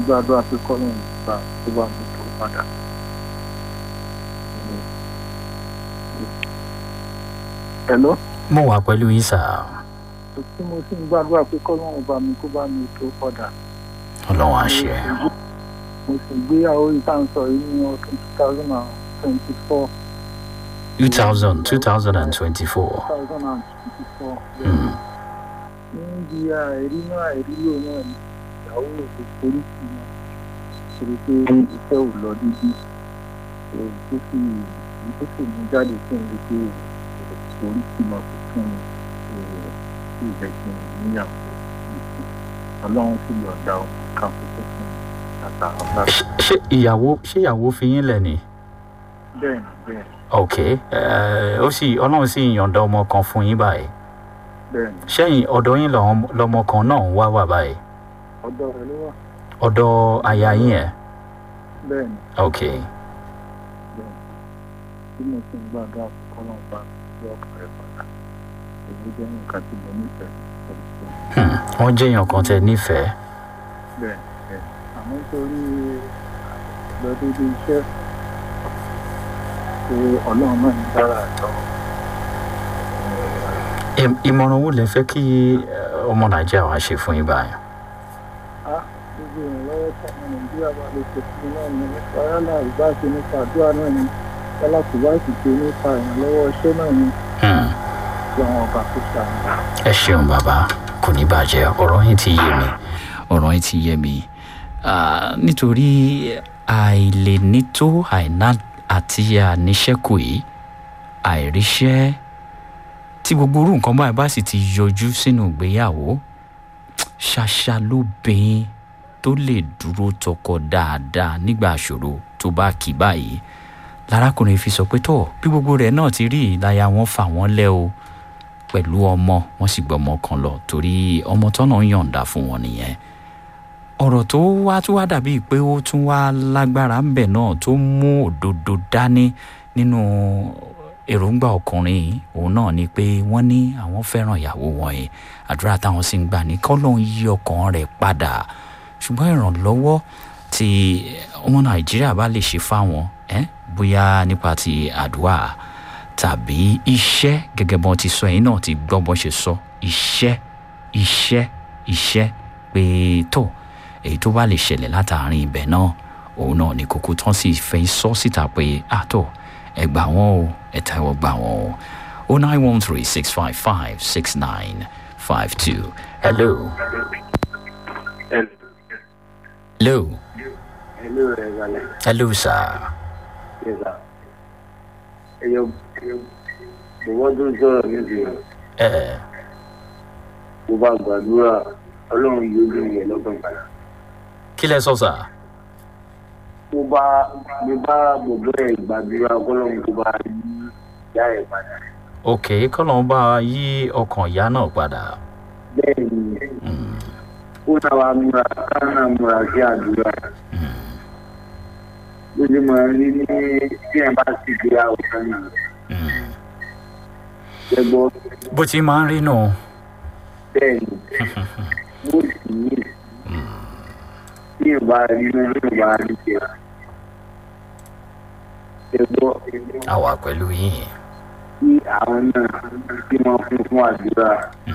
gbàdúrà pé kọ́lọ́run gbà tó bá mi tó padà. Hello? mo wà pẹ̀lú yín sà tí mo sì ń gbàdúrà pé kọ́lọ́run bá mi kó bá mi tó padà. ọlọ́run á ṣe mo sì gbéyàwó ìtànsọ yìí ní ọdún two thousand and twenty four. two thousand two thousand and twenty-four. two thousand and twenty four. Mm. níbi àìrí náà àìrí lò náà ni ìyàwó òkè polisi náà torí pé iṣẹ́ ò lọ dídí èyí tó sì èyí tó sì mú jáde fún mi pé polisi náà kò fún mi sí ìjẹ́kí níyàwó ọlọ́run sì yọ̀ǹda ọmọ kan tó tó fún mi àtàwọn bá Ṣé- ṣé ìyàwó ṣé ìyàwó fi yín lẹ̀ ni. bẹ́ẹ̀ ni bẹ́ẹ̀ ni ok ẹ, ó sì ọlọ́run sì yọ̀ǹda ọmọ kan fún yín báyìí bẹ́ẹ̀ ni sẹ́yìn ọ̀dọ̀ yín lọ́mọ lọmọ kan náà ń wá wà báyìí ọ̀dọ̀ rẹ̀ ló wà ọ̀dọ̀ aya yín ẹ̀ bẹ́ẹ̀ ni ok tí mo sì ń gbàdúrà fún kọ́lọ́run bá mi ọkàn rẹ̀ padà èyí jẹ́ nǹkan tí mo nífẹ̀ẹ́ pẹ̀lú pé Hmm, wọ́n jẹ́ èèyàn kan tẹ nífẹ̀ẹ́ bẹ́ẹ̀ bẹ́ẹ̀ àmọ́ nítorí lọ́dọ́dọ́ iṣẹ́ pé ọlọ́run náà ń dára àjọ Ìm- ìmọ̀ràn wo lẹ fẹ́ kí ẹ, ọmọ nàìjíríà wá ṣe fún yín báyìí á gbogbo ìrànlọ́wọ́ tí ọmọ nàìjíríà bá lè ṣe fún mi náà ni nípa yálà ìbáṣe nípa àdúrà náà ni yálà kò bá sì ṣe nípa ìrànlọ́wọ́ iṣẹ́ náà ni Hmm, kí àwọn ọba kò ṣàmì. ẹ ṣeun bàbá kò ní bàjẹ́ ọ̀rọ̀ yín ti yé mi ọ̀rọ̀ yín ti yé mi Ah, nítorí àìlènító àìná àti àníṣẹ́kù yìí àìríṣẹ́ tí gbogbo orú nǹkan báyìí bá sì ti yọjú sínú ìgbéyàwó ṣàṣà lóbìnrin tó lè dúró tọkọ dáadáa nígbà àṣòro tó bá kì í báyìí lárákùnrin fi sọ pé tó bí gbogbo rẹ̀ náà ti rí ìláya wọn fà wọ́n lẹ́ o pẹ̀lú ọmọ wọn sì gbọ́ ọmọ kan lọ torí ọmọ tọ́nà ń yọ̀ǹda fún wọn nìyẹn ọ̀rọ̀ tó wá tó wá dàbíi pé ó tún wá lágbára ń bẹ̀ náà tó mú òdodo dání nínú èròǹgbà ọkùnrin yìí, òun náà ni pé wọ́n ní àwọn fẹ́ràn ìyàwó wọn yìí àdúrà táwọn sì ń gbà ní kọ́lọ́n yí ọkàn rẹ̀ padà ṣùgbọ́n ìrànlọ́wọ́ tí ọmọ nàìjíríà bá lè ṣe fáwọn ẹ́ bóyá nípa ti àdúrà tàbí iṣẹ́ gẹ́gẹ́ bọ́n ti sọ ẹ̀yin náà ti gbọ́ bọ́n ṣe sọ iṣẹ́ iṣẹ́ iṣẹ́ pé tó èyí tó bá lè ṣẹlẹ̀ látàárín ibẹ̀ náà òun náà ní kókó tán sì fẹ́ sọ síta pé àtọ̀ ẹ gbà wọ́n o ẹ tẹ́wọ́ gbà wọ́n o o nine one three six five five six nine five two hello hello Hello, Regalẹ̀. hello sir Yes, sir. Ẹyọ bọ̀wọ́ tó ń sọ̀rọ̀ níbi ẹ mo bá gbàdúrà ọlọ́run yóò dùn yẹn lọ́gbọ̀n padà. kí lẹ sọ sir Mo bá mo bá bọ̀bọ́ ẹ̀ gbàdúrà ọlọ́run tó bá yí ìyá ẹ̀ padà. ok kọ́lọ́n bá yí ọkàn ìyá náà padà Bẹ́ẹ̀ ni Mm, ó náà wá múra ká náà múra sí àdúrà. Bó ṣe máa rí ní tí ẹ̀ bá sì gbé àwòrán náà. mm. Ẹ gbọ́ bó ti máa ń rí nù bẹ́ẹ̀ ni mo sì ní tí ẹ̀ bá rí náà tí ẹ̀ bá rí jẹ́. Ẹ gbọ́ àwa pẹ̀lú yín kí àwọn náà tí wọ́n fún fún àdúrà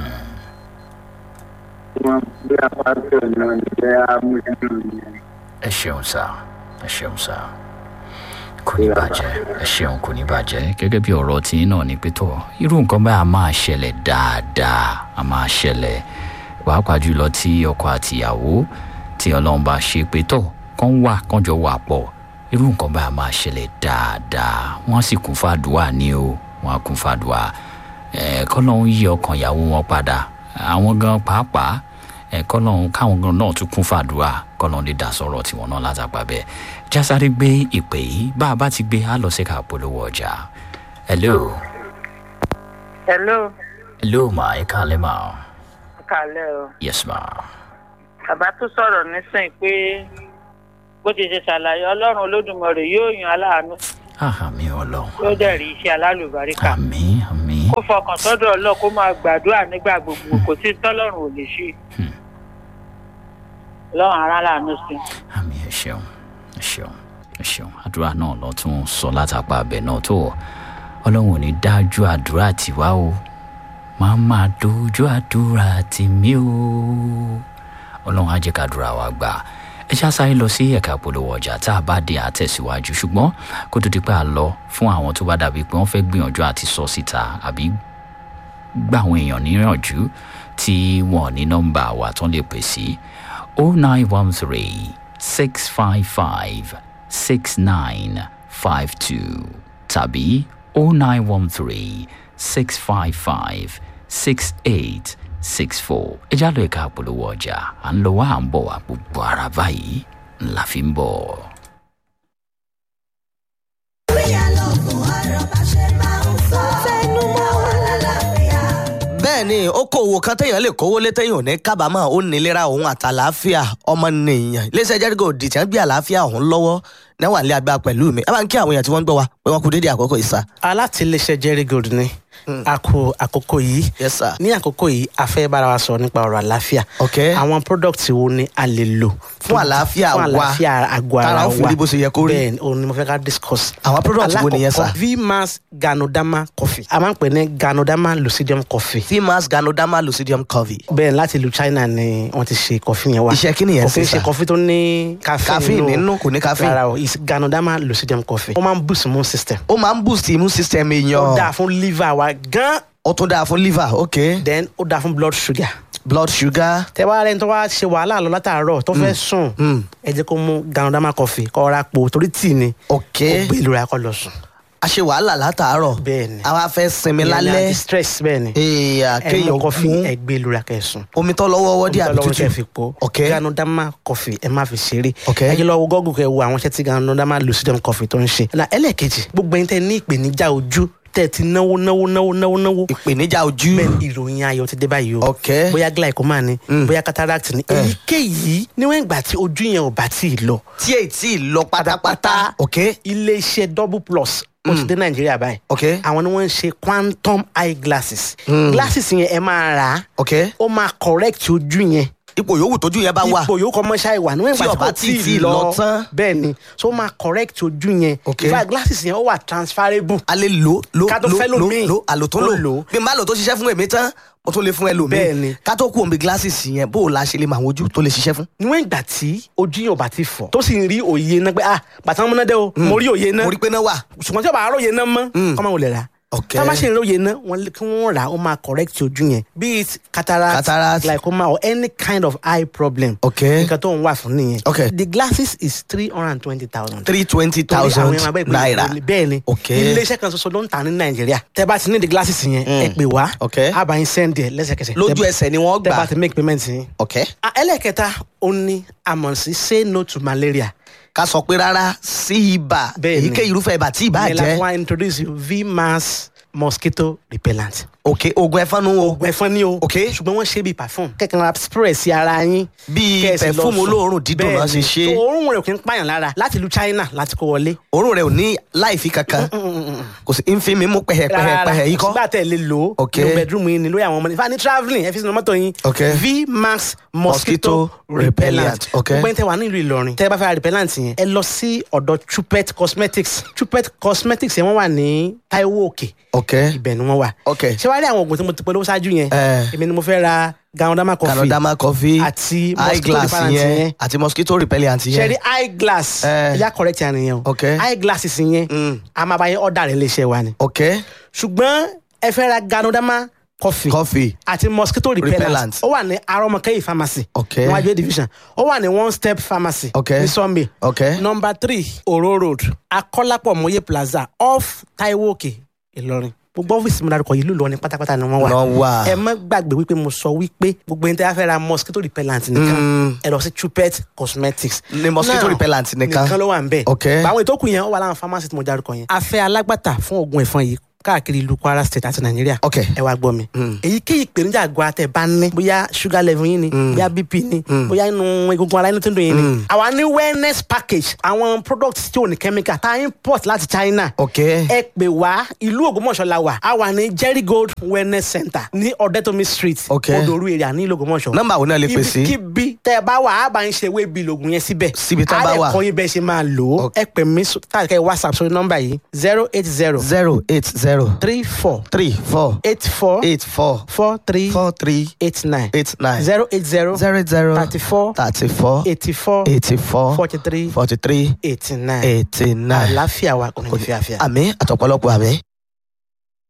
tí wọ́n gbé apáṣẹ náà ní bẹ́ẹ̀ amúṣẹ́nù ní ẹ ṣeun sá ẹ ṣeun sá kò ní bàjẹ́ ẹ ṣeun kò ní bàjẹ́ gẹ́gẹ́ bí ọ̀rọ̀ tí náà ní pé tó irú nǹkan báyìí a máa ṣẹlẹ̀ dáadáa a máa ṣẹlẹ̀ pàápàá jùlọ tí ọkọ àtìyàwó tí ọlọ́run bá ṣe pé tó kán wà kán jọ wà pọ̀ irú nǹkan báyìí a máa ṣẹlẹ̀ dáadáa wọ́n sì kún fàdúà ní o wọ́n á kún fàdúà ẹ̀ kọ́lọ́run yí ọkàn ìyàwó wọn padà àwọn gan pàápàá ẹ kọlọ́run káwọn gan náà tún kún fàdúrà kọlọ́run lè dá sọ̀rọ̀ tiwọn náà látàgbà bẹ́ẹ̀ jásáré gbé ìpè yìí bá a bá ti gbé a lọ sí ká polówó ọjà hello hello hello ma ẹ káalẹ́ ma kàlẹ́ o yes ma bàbá tó sọ̀rọ̀ nísìnyí pé bó ti ṣe ṣàlàyé ọlọ́run olódùmarè yóò yan aláàánú àmì ọlọ́run yóò dẹ̀ rí iṣẹ́ alálùbáríkà àmì àmì kó fọkàn sọ́dọ̀ ọlọ́run kó máa gbàdúrà nígbà gbogbo kò sí tọ́lọ́run ò lè ṣe lọ́run ara làánú sí i. àmì ẹ ṣeun ẹ ṣeun ẹ ṣeun àdúrà náà lọ tún sọ látàpá abẹ náà tó ọlọ́run ò ní dájú àdúrà tiwa o máa máa dojú àdúrà tìmí o ọlọ́run á jẹ́ ká àdúrà wa gbà ẹ ṣá sáré lọ sí ẹ̀ka ìpolówó ọjà tá a bá dé àtẹ̀síwájú ṣùgbọ́n kó tó di pé a lọ fún àwọn tó bá dàbí pé wọ́n fẹ́ gbìyànjú àti sọ síta àbí gba àwọn èèyàn níyànjú tí wọn ò ní nọ́mbà wa tán lè pè sí o nine one three six five five six nine five two tàbí o nine one three six five five six eight six four ẹ já lọ ẹ̀ka àpolówó ọjà à ń lọ wá à ń bọ̀ wá gbogbo ara báyìí ńlá fi ń bọ̀. bẹ́ẹ̀ ni okòwò kan téèyàn lè kówó lé téèyàn ò ní kábàámọ̀ ó nílera òun àtàlàáfíà ọmọnìyàn iléeṣẹ́ jẹ́rígò dìtẹ́ gbé àlàáfíà òun lọ́wọ́ náwà ní agbára pẹ̀lú mi ẹ bá ń kí àwọn èèyàn tí wọ́n ń gbọ́ wa pé wọ́n kú dédé àkókò ìsà. alátìlẹsẹ jerry gold ni a kú àkókò yìí yes sir. ní àkókò yìí a fẹ́ bára wa sọ nípa ọ̀rọ̀ àlàáfíà ok àwọn product wo ni a lè lò Fún àlàáfíà fún wa. àlàáfíà àgọ́ ara Tára wa ó fi rí bó ṣe yẹ kó rí. bẹ́ẹ̀ ni òun ni mo fẹ́ ká discuss. Àwọn product wo nìyẹn, sir? alákọ̀ọ́kọ́ vmax ganodama coffee a máa ń pè ní ganodama lucidium coffee fimas ganoderma lucidium covey. bẹ́ẹ̀ láti ìlú china ni wọ́n ti ṣe coffee yẹn wá Iṣẹ́ kí nìyẹn kò kí ṣe, ń ṣe sir? coffee tó ní caffeine Caffeine nínú, kò ní caffeine. rárá o is ganodama lucidium coffee ó máa ń boost immune system ó máa ń boost immune system ó dáa èèyàn fún liver wa gan ó tún dáa fún liver ok then ó dáa fún blood sugar blood sugar tẹ wá rẹni tó wá ṣe wàhálà lọ látàárọ̀ tó fẹ́ sùn mm. ẹ jẹ́ kó mú ganodama coffee kó ra po torí tíì ni ok ó gbé ìlú ra kó lọ sùn a ṣe wàhálà látàárọ̀ bẹ́ẹ̀ ni àwa fẹ́ sinmi Ìyẹn ni lálẹ́ anti-stress bẹ́ẹ̀ ni èèyàn ẹ mú kéèyàn coffee mú ẹ gbé ìlú ra kẹ́ sùn omi tó lọ́wọ́ wọ́dí àbí Ọlọ́run kẹ́ fi tútù po ok ganodama coffee ẹ má fi ṣeré Ok. ẹ jẹ́ lọ wo gọ́gùn kẹ́ wo àwọn iṣẹ́ tí ganodama lucidum coffee tó ń ṣe na ẹlẹ́ẹ̀kejì gbogbo ẹni tẹ́ ní ìpèníjà ojú tẹ́ ti náwó náwó náwó náwó náwó ìpèníjà ojú bẹ́ẹ̀ ni ìròyìn ayọ̀ ti dé báyìí o ok bóyá glaucoma ni Mm. bóyá cataract ni Eh. èyíkéyìí níwọ̀n ìgbà tí ojú yẹn ò bá tí ì lọ tí èyí tí ì lọ pátápátá ok iléeṣẹ́ double plus ó ti dé nàìjíríà báyìí ok àwọn ni wọ́n ń ṣe quantum eye glasses Mm. glasses yẹn ẹ máa rà á ok ó máa correct ojú yẹn ipò yòówù tójú yẹn bá wà ipò yòókù ọmọ ṣáà ìwà níwọ̀n Tí ìgbà tí ọba kò tí ì tí ì lọ lọ tán. bẹ́ẹ̀ ni so ó máa correct ojú yẹn Ok. in fact glasses yẹn ó wà transferable a lè lò lò Ká tó lò fẹ́ lò lòmíì. lò àlò tó Tó lò lò. bí n bá lò tó ṣiṣẹ́ fún èmi tán mo tún lè fún ẹlòmíì Bẹ́ẹ̀ ni. ká tó kú òǹbí glasses yẹn bó o la ṣe lè mọ àwọn ojú tó lè ṣiṣẹ́ fún. níwọ̀n ìgbà tí ojú yẹn ò bá ti fọ̀ tó sì ń rí òye náà pé ah bàtà ọmọ náà dẹ́ o mo rí òye náà mo rí pé náà wà. ṣùgbọ́n tí ọba àárọ̀ yẹn náà mọ́ Mm. kọ́mọ wò lè rà ok tá a bá ṣe ìròyìn náà wọn lè- kí wọ́n rà á ó máa correct ojú yẹn be it cataract, Cataract. glaucoma or any kind of eye problem ok nǹkan tó ń wà fún nìyẹn Ok. the glasses is three hundred and twenty thousand. three twenty thousand naira bẹ́ẹ̀ ni Ok. iléeṣẹ́ kan ṣoṣo ló ń tà ní nàìjíríà tẹ́ bá ti ní the glasses yẹn ẹ pè wá Ok. a bá yín send ẹ̀ lẹ́sẹ̀kẹsẹ̀ lójú Tẹ́- ẹsẹ̀ ni wọ́n tẹ́ bá gbà ti make payment yín. ok Ah, ẹlẹ́kẹta ó ní àmọ̀ sí say no to malaria. ká sọ pé rárá sí ibà Bẹ́ẹ̀ ni. èyíkéyìí irúfẹ́ ibà tí ibà Ìyẹn la jẹ́ fún wa introduce you vmax mosquito repellent. ok oògùn ẹ̀fọn nu o oògùn ẹ̀fọn ni o. Ok. ṣùgbọ́n wọ́n ṣe bíi perfume. kẹ̀kẹ́ ra spray sí ara yín. bíi Kẹ́ ẹ sì lọ perfume sùn. olóòórùn dídùn náà ṣe Bẹ́ẹ̀ni. ṣe So, òórùn rẹ̀ kì í pààyàn lára láti ìlú China láti kó wọlé. òórùn rẹ̀ ò ní láìfi kankan kò sí ń fi mi mú pẹ̀hẹ̀pẹ̀hẹ̀ yìí kọ́ sígbà tẹ̀ lè lò ó. Ok. nínú bedroom yín ni lórí àwọn ọmọ ní. fani travelling ẹ fi sínú mọ́tò yín. Ok. vmax Mosquito mosquito repellent. repellent. Ok. gbogbo ẹni tẹ wà nílùú Ìlọrin. tẹ bá fẹ́ ra repellent yẹn. ẹ lọ sí ọ̀dọ̀ Chupet cosmetics. Chupet cosmetics yẹn wọ́n wà ní Taiwo Òkè. ok ibẹ̀ ni wọ́n wà. ok ṣé wàá rí àwọn oògùn tí mo ti polówó ṣáájú yẹn. Eh. èmi ni mo fẹ́ ra ganodama coffee. canadama coffee àti eye mosquito glass repellent yẹn yẹn. àti mosquito repellent ṣe yẹn rí eye glass. Eh. ẹ̀yà correct yẹn nìyẹn o. Ok. eye glasses yẹn. Mm. a máa bá yẹn ọ̀dà rẹ̀ léṣe wa ni. ok ṣùgbọ́n ẹ fẹ́ ra ganodama coffee coffee àti mosquito repellent Repellent. ó wà ní arọmọkẹyì pharmacy Ok. níwájú A division ó wà ní one step pharmacy Ok. ní sunday ok number three oro road akọ́lápọ̀ mọ́yé plaza off taiwo òkè ìlọrin gbogbo ọ́fíìsì mi dárúkọ yìí ló lọ ní pátápátá ni wọ́n wà Wọ́n wà. ẹ má gbàgbé wípé mo sọ wípé gbogbo ẹni tí a fẹ́ ra mosquito repellent nìkan Mm. ẹ lọ sí Chupet cosmetics Ní mosquito Now, repellent nìkan. nìkan ló wà ń bẹ̀ Ok. àwọn ìtókù yẹn ó wà láwọn pharmacy tí mo dárúkọ yẹn a fẹ́ alágbàtà fún oògùn ẹ̀fọn yìí káàkiri ìlú kwara state àti nàìjíríà ok ẹ wá gbọ́ mi. Mm. èyíkéyìí ìpèníjà àgọ́ àtẹ bá ní bóyá sugar level yín ni bóyá bp ni bóyá inú egungun ara inú tó ń dùn yín ni. àwa ní wellness package àwọn products tí ò ní chemical tá a import láti china. ok ẹ pè wá ìlú ògbómọ̀ṣọ́ la wà a wà ní jerry gold wellness center ní ọ̀dẹ́tọ̀mí street Ok. odòru area ní ìlú ògbómọ̀ṣọ́. nọ́mbà wo náà lè pè sí ibikíbi tẹ ẹ bá wà á bá ń ṣe ewé bíi lògùn yẹn síbẹ̀. Síbi tán bá wà. á lè kọ́ yín bẹ́ẹ̀ ṣe máa lò ó. Ok. ẹ pè mí sọ- tàbí kẹ́ ẹ whatsapp sórí nọ́mbà yìí zero eight zero zero eight zero three four three four eight four eight four four three four three eight nine eight nine zero eight zero zero zero thirty four thirty four eighty four eighty four forty three forty three eighty nine eighty nine. àlàáfíà wa kò ní fi àfíà. àmì àtọ̀pọ̀lọpọ̀ àmì.